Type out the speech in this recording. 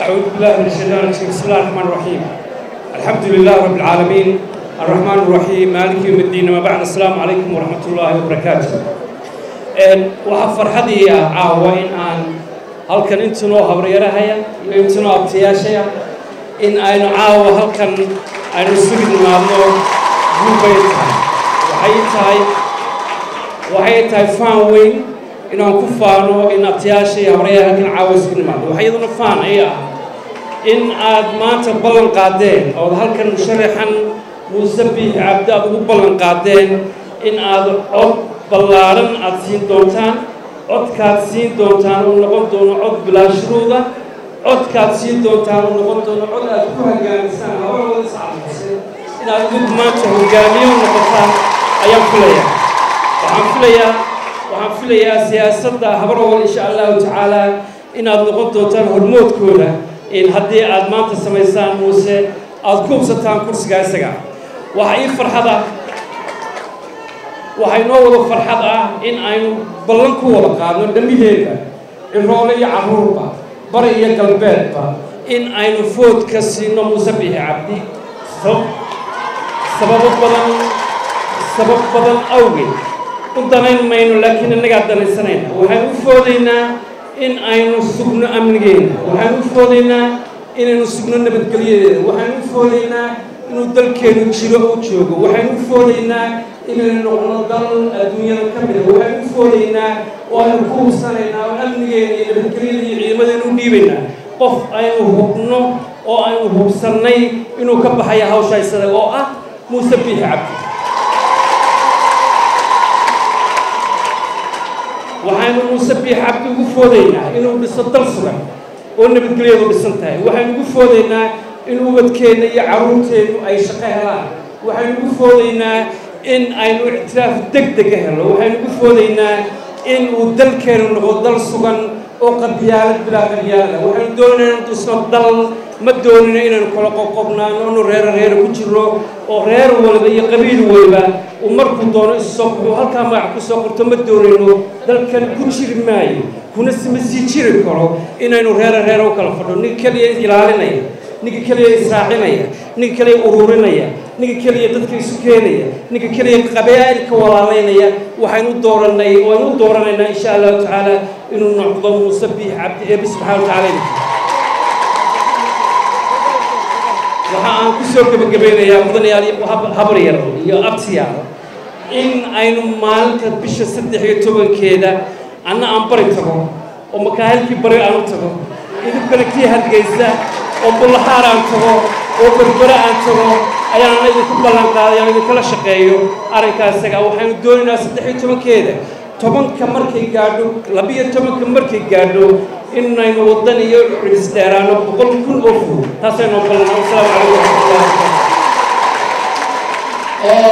أعوذ بالله من الشيطان الرجيم بسم الله الرحمن الرحيم الحمد لله رب العالمين الرحمن الرحيم مالك يوم الدين ما بعد السلام عليكم ورحمة الله وبركاته waxaa farxadii ah caawa in aan halkan intunoo habaryarahaya iyo intunoo abtayaashaya in aynu caawa halkan aynu isugu nimaadno guubbay tahay waxay tahay waxay tahay faan weyn inaan ku faano in abtayaasha iyo habaryaha halkan caawa isugu nimaadno waxaa iyaduna faan ay ah in aad maanta ballan qaadeen ood halkan musharaxan muuse biix cabdi aad ugu ballan qaadeen in aad cod ballaaran aad siin doontaan codkaad siin doontaan uu noqon doono cod bilaashruuda codkaad siin doontaan uu noqon doono cod aad ku hogaamisaan labadooda iscalmase inaad mid maanta hogaamiyo noqotaan ayaan filayaa waxaan filayaa waxaan filayaa siyaasadda habarowal insha allahu tacaala inaad noqon doontaan hormoodkooda in haddii aad maanta samaysaan muuse aad ku hubsataan kursigaa isaga waxaa ii farxada waxaa inoo wada farxad ah in aynu ballan ku wada qaadno dhammiheeda ciroole iyo carruurba bari iyo galbeedba in aynu foodka siino muuse biixi cabdi sababo badan sabab badan awgeed u danayn mayno laakiin innagaa danaysanayna waxaynu u foodaynaa in aynu sugno amnigeena waxaynu u foodaynaa inaynu sugno nabadgelyadeeda waxaynu u foodaynaa inuu dalkeenu jiro oo joogo waxaynu u foodaynaa inaynu noqno dal adduunyada ka mida waxaynu u foodaynaa oo aynu ku hubsanaynaa oo amnigeena iyo nabadgelyada iyo ciidamadeenu u dhiibaynaa qof aynu hubno oo aynu hubsannay inuu ka baxaya hawsha isaga oo ah muuse biixi cabdi waxaynu muuse biix cabdi ugu foodaynaa inuu dhiso dal sugan oo nabadgelyadu dhisan tahay waxaynu ugu foodaynaa in ubadkeenna iyo carruurteennu ay shaqo helaan waxaynu ugu foodaynaa in aynu ictiraaf deg dega helo waxaynu ugu foodaynaa in uu dalkeenu noqdo dal sugan oo qabyaalad bilaa qabyaalada waxaynu doonayna inuu dhisno dal ma doonino inaynu kala qoqobnaano inu reero reero ku jiro oo reer waliba iyo qabiil waliba uu markuu doono isusoo wuxuu halkaa magac ku soo qorto ma doonayno dalkan ku jiri maayo kuna sima sii jiri karo inaynu reero reero u kala fadho nin keliya ilaalinaya ninka keliya israacinaya ninka keliya ururinaya ninka keliya dadka isu keenaya ninka keliya qabaa'ilka walaalaynaya waxaynu dooranay waynu u dooranaynaa insha allahu tacaala inuu noqdo muuse biix cabdi eebi subxana wa tacaala waxa aan ku soo gebagabaynayaa mudanayaal habar yar iyo abtiyaal in aynu maalinta bisha saddex iyo tobankeeda anna aan bari tago oo makaahilkii bari aan u tago idinkana kii hargeysa oo bullahaar aan tago oo berbere aan tago ayaana idinku ballan qaaday aan idinkala shaqeeyo arrinkaas isaga waxaynu doonaynaa saddex iyo tobankeeda tobanka markay gaadho labiyo tobanka markay gaadho inaynu waddan iyo cidis dheeraano boqol kun oo fur taasaynu ballan wasalaamu calaykum waraxmatullahi